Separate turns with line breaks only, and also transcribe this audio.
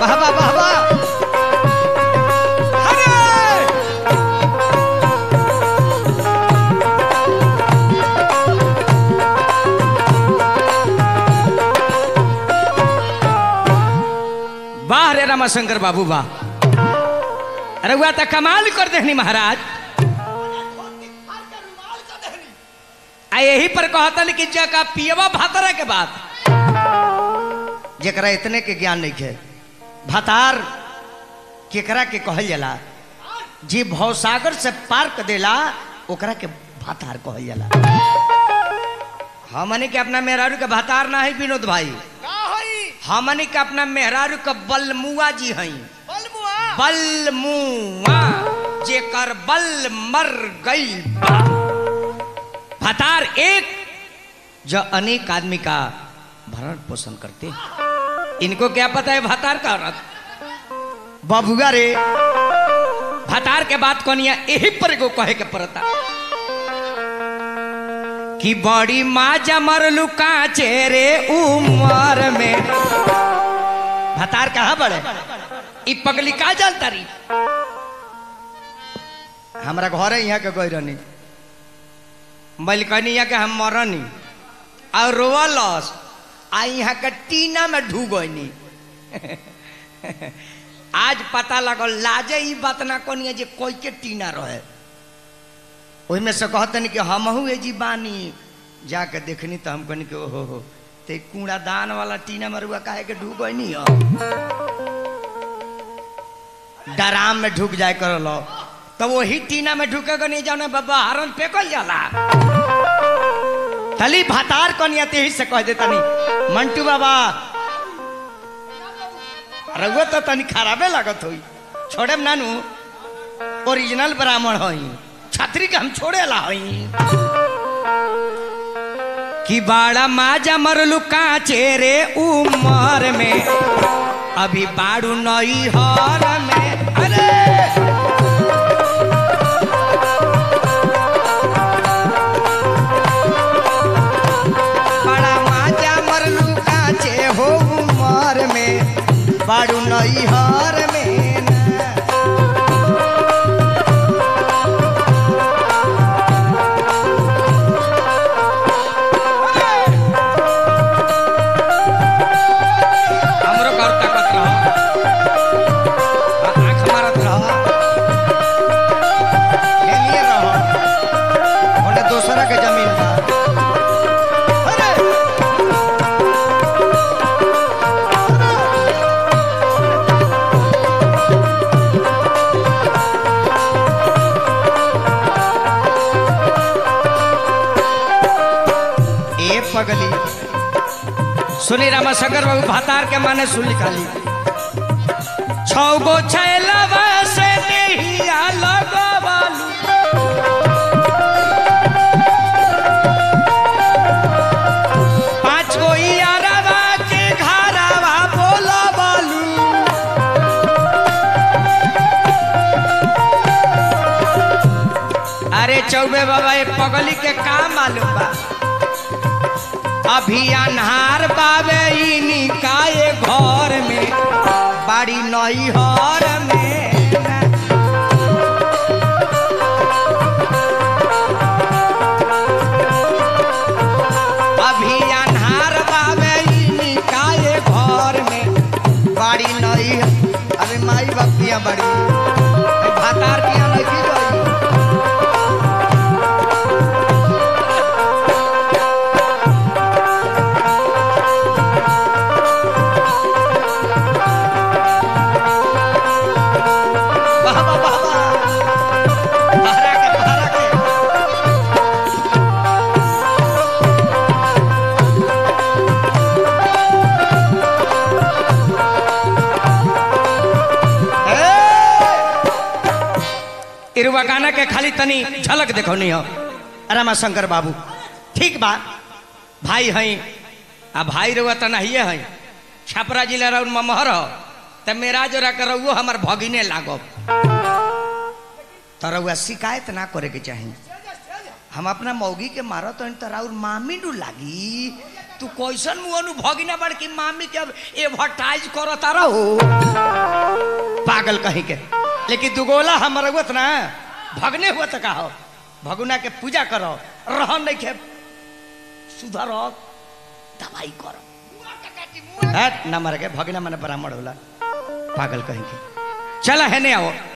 वाह वाह वाह वाह अरे वाह रे रामाशंकर बाबू वाह अरे हुआ तो कमाल कर देनी महाराज आ यही पर कहतन कि जका पियवा भातरा के बात जकरा इतने के ज्ञान नहीं है भातार केकरा के कहल जाला जी भवसागर से पार कर देला ओकरा के भातार कहल जाला हमने के अपना मेहरारू के भातार ना है विनोद भाई
का हई
हमने के अपना मेहरारू के बलमुआ जी हई
बलमुआ
बलमुआ जेकर बल मर गई बा भतार एक जो अनेक आदमी का भरण पोषण करते हैं इनको क्या पता है भतार का औरत बाबुआ रे भतार के बात कौनिया यही पर को कहे के पड़ता कि बड़ी माँ जमरलू काचे रे उमर में भतार कहाँ बड़े ई पगली का जानता रही हमरा घर यहाँ के गई रहनी मलिकनिया के हम मरनी और रोवलस आ यहाँ के टीना में ढू गईनी आज पता लगल लाजे ई बात ना कोनी जे कोई के टीना रहे ओहि में से कहतनी कि हमहू ए जी बानी जाके देखनी तो हम कहनी कि ओहो हो ते कूड़ादान वाला टीना मरुआ काहे के ढू गईनी हो डराम में ढुक जाए कर लो तो वही टीना में ढुकेगा नहीं जाने बाबा हरन फेंकल जाला तली भातार कनिया ते ही से कह देता नहीं मंटू बाबा रघुआ तो तनी खराबे लागत होई छोड़े नानू ओरिजिनल ब्राह्मण हई छतरी के हम छोड़े ला हई कि बाड़ा माजा मरलू काचे रे उमर में अभी बाड़ू नई हर में अरे बड़ा माजा मरलू काचे हो उमर में बाड़ू नई हर में ना। हमरो घर ताकत रह आँख मारत रह हेलिए रह ओने दोसरा के जमीन बा अरे ए पगली सुनी रामा शंकर बाबू भातार के माने सुन निकाली छौ गो छैलवा से देहिया लगवालू पाँच गो यारवा के घरवा बोलवालू अरे चौबे बाबा ये पगली के का मालूम बा अभी अन्हार बाबे ई निकाये घर में बाड़ी नई हर में अभी अन्हार बाबे ई निकाये घर में बाड़ी नई अरे माई बपिया बड़ी भातार किया नहीं की गई वाह वाह वाह वाह बहरा के बहरा के ए! इरुवा गाना के खाली तनी झलक देखो नहीं हो रमा शंकर बाबू ठीक बा भाई हई आ भाई रुआ तो नहीं है छपरा जिला रउन ममहर हो त मेरा जोरा के रउओ हमर भगिने लागब तो रउआ शिकायत ना करे के चाही हम अपना मौगी के मारो तो तोरा और मामी डू लागी तू तू कैसन मुहनु भगिना बड़ की मामी के अब एडवर्टाइज करो तारा हो पागल कहीं के लेकिन दुगोला हमर हुत ना भगने हुआ का हो भगुना के पूजा करो रहन नहीं के सुधर दवाई करो हट ना मर के भगना मने ब्राह्मण होला पागल कहीं के चला है नहीं आओ